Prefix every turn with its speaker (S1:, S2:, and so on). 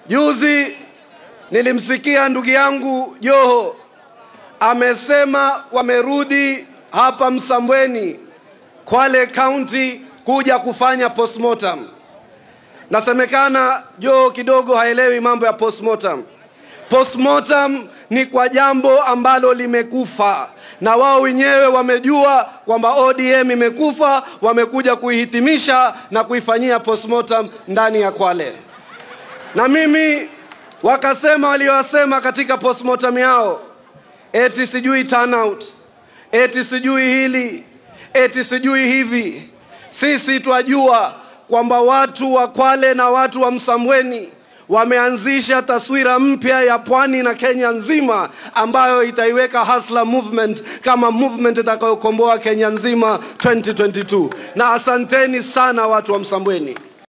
S1: Juzi nilimsikia ndugu yangu Joho amesema wamerudi hapa Msambweni, Kwale County kuja kufanya postmortem. Nasemekana Joho kidogo haelewi mambo ya postmortem. Postmortem ni kwa jambo ambalo limekufa, na wao wenyewe wamejua kwamba ODM imekufa, wamekuja kuihitimisha na kuifanyia postmortem ndani ya Kwale. Na mimi wakasema waliowasema katika postmortem yao, eti sijui turnout, eti sijui hili, eti sijui hivi. Sisi twajua kwamba watu wa Kwale na watu wa Msambweni wameanzisha taswira mpya ya pwani na Kenya nzima ambayo itaiweka Hustler Movement kama movement itakayokomboa Kenya nzima 2022. Na asanteni sana watu wa Msambweni.